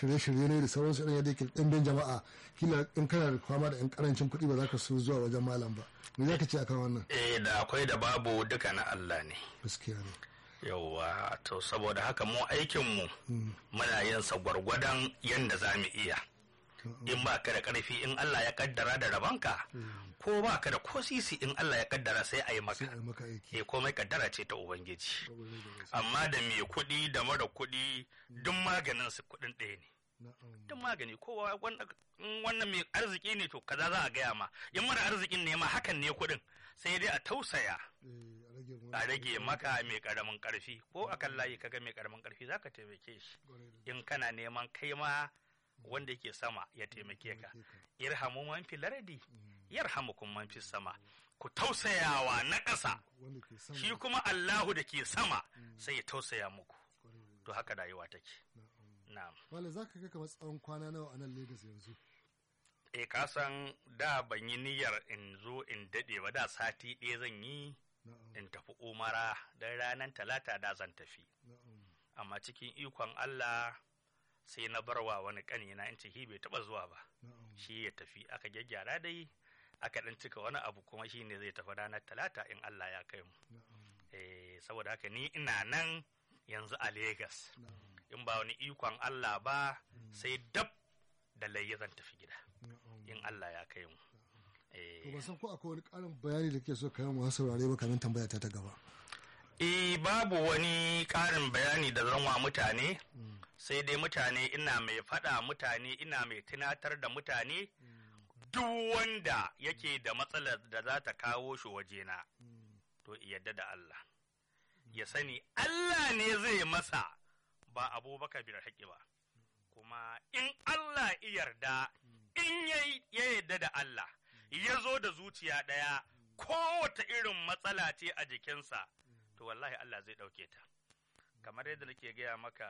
shirye-shirye ne da sauransu irin yadda yake ɗimbin jama'a kila in kana da kwama da yan karancin kuɗi ba za ka so zuwa wajen malam ba me za ka ce akan wannan eh da akwai da babu duka na Allah ne gaskiya ne yauwa to saboda haka mu aikinmu muna yin sa gwargwadon yadda za mu iya in ba ka da ƙarfi in Allah ya kaddara da rabanka ko ba ka da ko sisi in Allah ya kaddara sai a yi maka sai a yi maka aiki eh komai kaddara ce ta ubangiji amma da mai kuɗi da mara kuɗi duk maganin su kuɗin ɗaya ne na'am duk magani kowa wannan in wannan mai arziki ne to kaza za a gaya ma in mara arzikin ne ma hakan ne kuɗin sai dai a tausaya Eh, a rage a rage maka mai karamin karfi ko a kan layi kaga mai karamin karfi zaka taimake shi in kana neman kai ma wanda yake sama ya taimake ka irhamu man fil ardi yarhamukum man fis sama ku tausayawa na ƙasa wanda ke sama shi kuma Allahu da ke sama sai ya tausaya muku to haka rayuwa take na'am Wale za ka ga kamar tsawon kwana nawa a nan Legas yanzu e ka san da ban yi niyyar in zo in dade ba da sati ɗaya zan yi na'am in tafi umara don ranar talata da zan tafi na'am amma cikin ikon Allah sai na barwa wani ƙanina in ce shi bai taɓa zuwa ba na'am shi ya tafi aka gyaggyara dai aka ɗan cika wani abu kuma shi ne zai tafi ranar talata in Allah ya kai mu na'am eh saboda haka ni ina nan yanzu a Legas na'am in ba wani ikon Allah ba sai dab da layya zan tafi gida na'am in Allah ya kai mu to eh ban san ko akwai wani ƙarin bayani da ke so ka yi wa masu saurare ba kamin tambaya ta ta gaba Eh babu wani ƙarin bayani da zan wa mutane sai dai mutane ina mai faɗa mutane ina mai tunatar da mutane duk wanda yake da matsalar da za ta kawo shi wajena to yadda da Allah ya sani Allah ne zai masa ba abubakar bin haƙi ba kuma in Allah ya yarda in yayi- ya yarda da Allah ya zo da zuciya ɗaya kowace irin matsala ce a jikinsa to wallahi Allah zai ɗauke ta kamar yadda nake gaya maka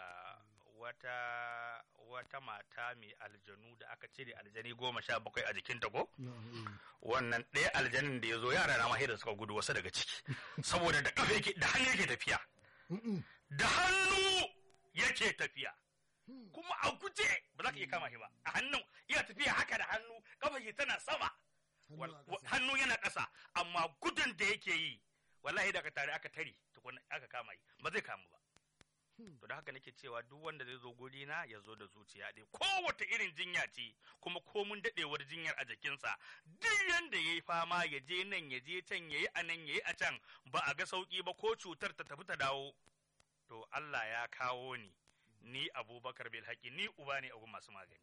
wata wata mata mai aljanu da aka cire aljani goma sha bakwai a jikinta ko na'am eh. wannan ɗaya aljanin da ya zo yara na mahairar suka gudu wasu daga ciki saboda da ƙafa yake da hannu yake tafiya Mm-mm. da hannu yake tafiya kuma a guje ba za ka iya kama shi ba a hannun iya tafiya haka da hannu kafa shi tana sama Hannu a Wal- wa- ƙasa. hannu yana ƙasa amma gudun da yake yi wallahi da aka tare aka tare tukun aka kama yi ba zai kamu ba to da haka nake cewa duk wanda zai zo guri na ya zo da zuciya ɗaya kowace irin jinya ce kuma komun daɗewar jinyar a jikinsa duk yanda ya yi fama ya je nan ya je can ya yi a nan ya yi a can ba a ga sauƙi ba ko cutar ta tafi ta dawo to Allah ya kawo ni ni abubakar bil haƙi ni uba ne a gun masu magani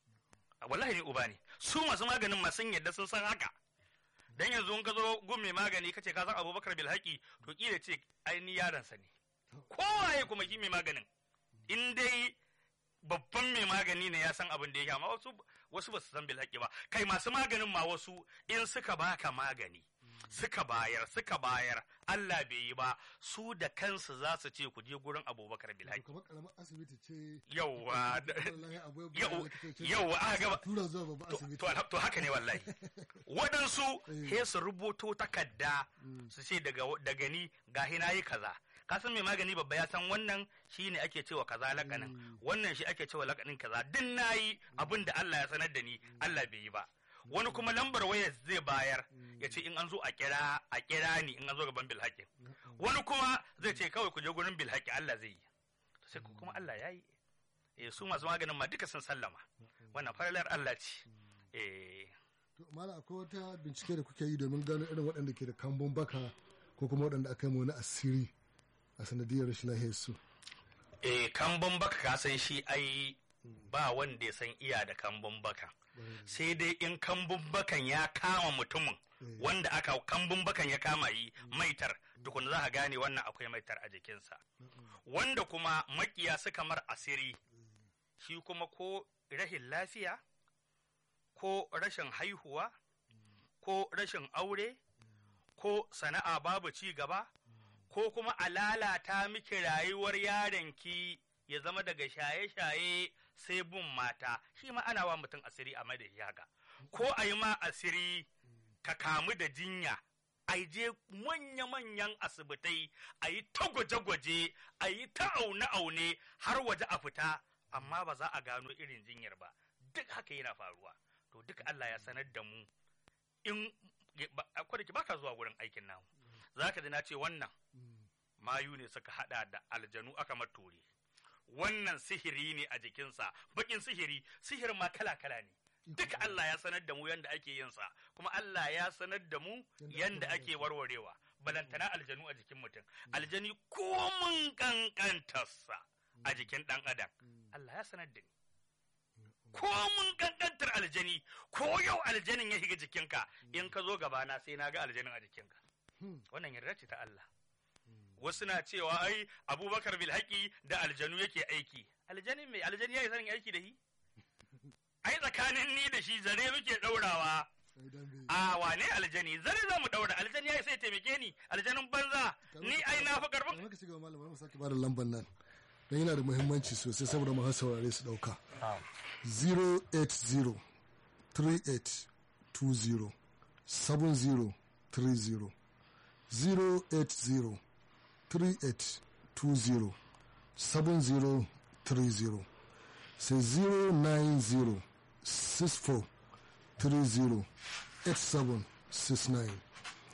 A wallahi ni uba ne su masu maganin ma sun yadda sun san haka dan yanzu in ka zo gun mai magani kace ka san abubakar bil haƙi to kila ce ai ni yaransa ne kowaye kuma shi mai maganin in dai babban mai magani ne ya san abin da yake amma wasu wasu ba su san bil haƙi ba kai masu maganin ma wasu in suka baka magani suka bayar suka bayar Allah bai yi ba su da kansu za su ce ku je gurin abubakar bil To haƙi kamar karamar asibiti ce yauwa wallahi abuwa ba yau likitoci yau aka gaba tura zuwa babban to, asibiti to, alham- to haka ne wallahi waɗansu Eh. he su rubuto takarda su ce daga daga ni ga hina yi kaza ka san mai magani babba ya san wannan shi ne ake cewa kaza lakanin wannan shi ake cewa lakanin kaza din nayi abin da Allah ya sanar da ni Allah bai yi ba wani kuma lambar waya zai bayar ya ce in an zo a kira a kira ni in an zo gaban bilhaƙin wani kuma zai ce kawai ku je gurin bilhaƙi Allah zai yi sai ku kuma Allah ya yi eh su masu maganin ma duka sun sallama wannan faralar Allah ce eh to mala akwai wata bincike da kuke yi domin gano irin waɗanda ke da kambun baka ko kuma waɗanda aka yi ma wani asiri a sanadiyar rashin lahiyar su eh kambun baka ka san shi ai ba wanda ya san iya da kambun baka sai dai in kambun bakan ya kama mutumin wanda aka kambun bakan ya kama yi maitar tukun za ka gane wannan akwai maitar a jikinsa wanda kuma makiya suka mar asiri shi kuma ko rashin lafiya ko rashin haihuwa ko rashin aure ko sana'a babu ci gaba ko kuma a lalata miki rayuwar yaronki ya zama daga shaye-shaye sai bin mata shi ma ana wa mutum asiri a madadi haka ko a yi ma asiri ka kamu da jinya a je manya-manyan asibitai a yi ta gwaje-gwaje a yi ta aune-aune har waje a fita amma ba za a gano irin jinyar ba duk haka yana faruwa to duk Allah ya sanar da mu in akwai da baka zuwa gurin aikin namu za ka ji na ce wannan mayu ne suka hada da aljanu aka matore wannan sihiri ne a jikinsa bakin sihiri sihirin ma kala-kala ne duka Allah ya sanar da mu yanda ake yin sa kuma Allah ya sanar da mu yanda ake warwarewa balantana aljanu a jikin mutum aljani komun kankantarsa a jikin dan adam Allah ya sanar da ni komun kankantar aljani ko yau aljanin ya shiga jikinka in ka zo gabana sai na ga aljanin a jikinka wannan yarda ce ta Allah wasu na cewa ai abubakar bilhaki da aljanu yake aiki aljanin mai aljani ya yi sanin aiki da shi ai tsakanin ni da shi zare muke ɗaurawa a wane aljani zare za mu ɗaura aljani ya sai taimake ni aljanin banza ni ai na fi karfin ka shiga malam mu sake bada lambar nan dan yana da muhimmanci sosai saboda mu saurare su dauka 080 38 20 70 30 080 38 20 70 30 sai 090 64 30 8769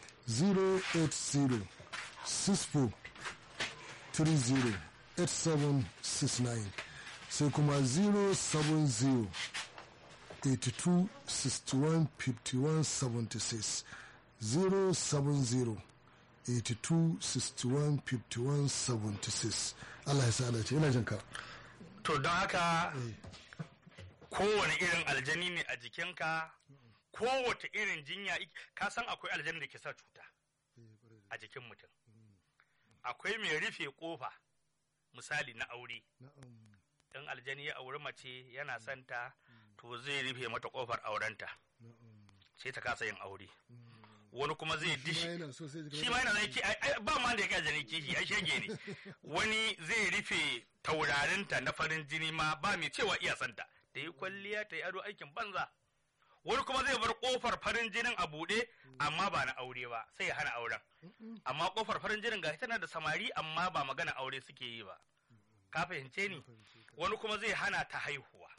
080 64 30 8769 sai kuma 070 82 61 51 76 070 82 61 51 76 Allah ya sa ce ina jin ka to don haka kowane irin aljani ne a jikinka kowace irin jinya ka san akwai aljani da ke sa cuta a jikin mutum akwai mai rufe kofa misali na aure in aljani ya auri mace yana santa to zai rufe mata kofar aurenta sai ta kasa yin aure wani kuma zai dishi shi ma yana zai ki ba ma da ya aljani kishi ai shege ne wani zai rufe taurarinta na farin jini ma ba mai cewa iya santa ta yi kwalliya ta yi ado aikin banza wani kuma zai bar kofar farin jinin a buɗe amma ba na aure ba sai ya hana auren amma kofar farin jinin ga tana da samari amma ba magana aure suke yi ba ka fahimce ni wani kuma zai hana ta haihuwa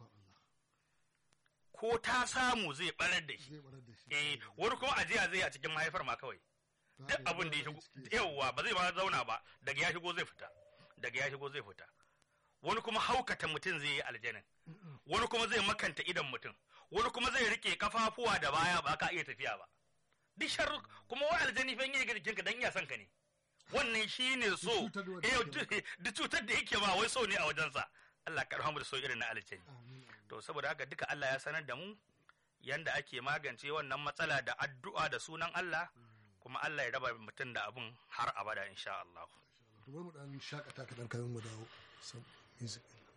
ko ta samu zai barar da shi eh wani kuma ajiya zai a cikin mahaifar ma kawai duk abin da ya shigo yawwa ba zai ba zauna ba daga ya shigo zai fita daga ya shigo zai fita wani kuma haukata mutum zai yi aljanin wani kuma zai makanta idan mutum wani kuma zai rike kafafuwa da baya ba ka iya tafiya ba duk sharru kuma wai aljani fa yake jikin ka dan iya son ka ne wannan shine so eh duk cutar da yake ba wai so ne a wajensa Allah ka rahmu da so irin na aljani to saboda haka duka Allah ya sanar da mu yanda ake magance wannan matsala da addu'a da sunan Allah kuma Allah ya raba mutum da abun har abada insha Allah to bari mu dan shakata kadan kayan mu dawo music